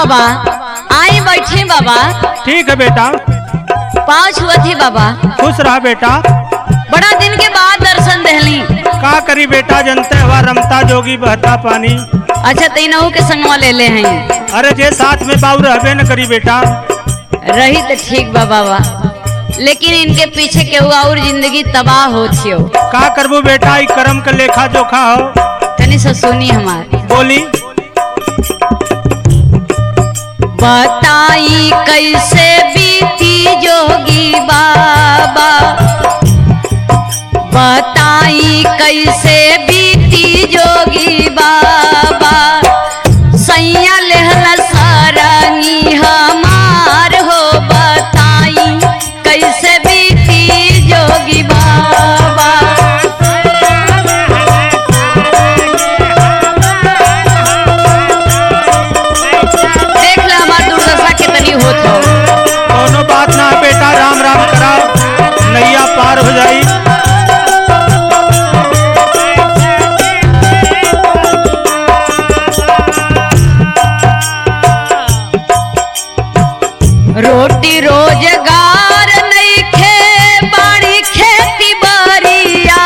बाबा आई बैठे बाबा ठीक है बेटा पाँव छुअत ही बाबा खुश रहा बेटा बड़ा दिन के बाद दर्शन दहली का करी बेटा जनते हवा रमता जोगी बहता पानी अच्छा तीनों के संगवा ले ले हैं अरे जे साथ में बाबू रहबे न करी बेटा रही तो ठीक बा बाबा लेकिन इनके पीछे केहू और जिंदगी तबाह हो छियो का करबू बेटा ई कर्म का लेखा जोखा हो तनी से सुनी हमार बोली बताई कैसे बीती जोगी बाबा बताई कैसे बीती जोगी बाबा सैया लेहला सारंगी हमार हो बताई कैसे बीती जोगी बाबा देख ला हमार दुर्दशा कितनी होत हो कोनो बात ना है बेटा राम राम करा नैया पार हो जाई रोटी रोजगार नइखे बाड़ी खेती बारिया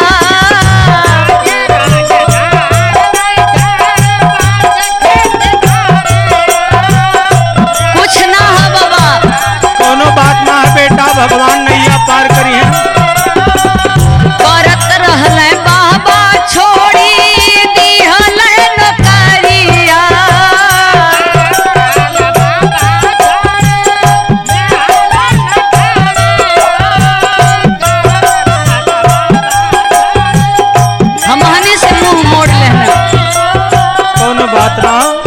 कुछ ना है बाबा कोनो बात ना है बेटा भगवान नैया पार करी है करत रहले बाबा छोड़ी दिहले नौकरिया हमहनी से मुंह मोड़ लेना कोनो बात ना हो।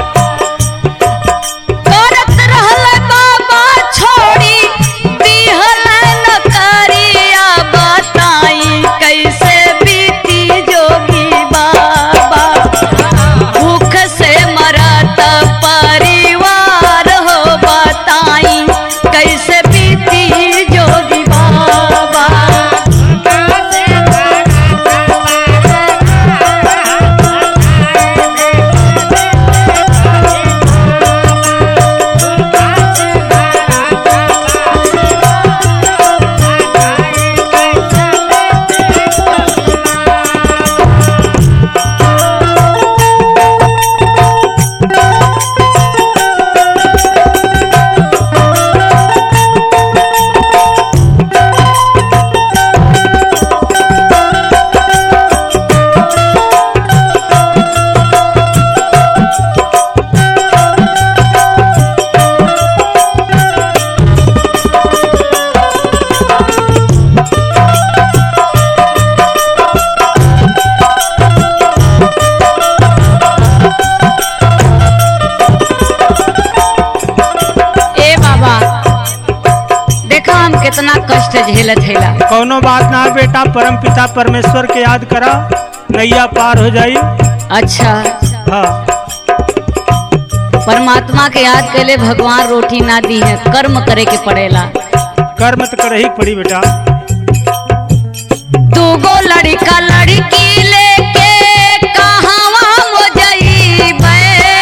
करत रहले बाबा छोड़ी दिहले नौकरिया बताई कैसे बीती जोगी बाबा भूख से मरत परिवार हो बताई कैसे बीती जोगी बाबा ए बाबा देखा हम कितना कष्ट झेलत हेला कोनो बात ना है बेटा परम पिता परमेश्वर के याद करा नैया पार हो जाई अच्छा हाँ परमात्मा के याद कैले भगवान रोटी ना दी है कर्म करे के पड़ेला कर्म तो कर ही पड़ी बेटा दूगो लड़का लड़की लेके कहवा मो जइबे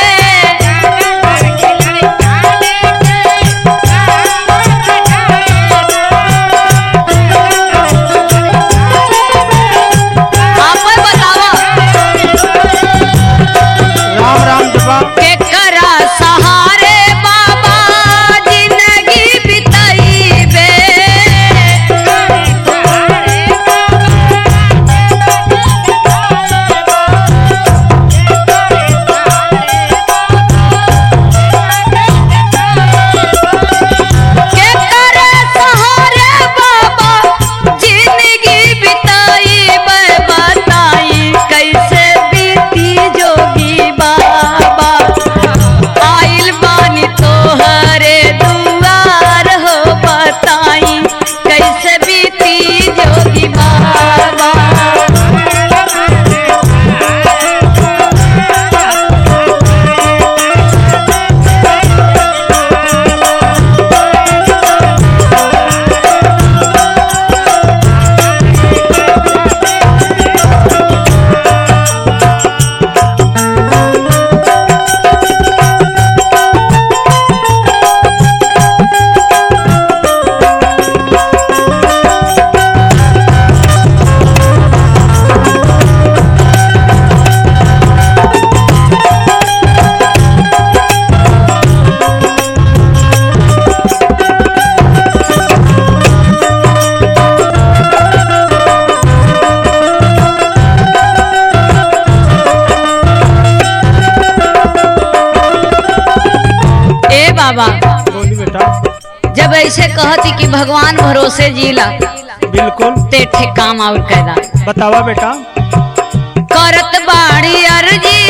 आपे बतावा राम राम जपा केकरा सहारे बाबा जिंदगी बिताइबे कहती कि भगवान भरोसे जीला बिल्कुल ते ठे काम और कैदा बतावा बेटा करत बाड़ी अर्जी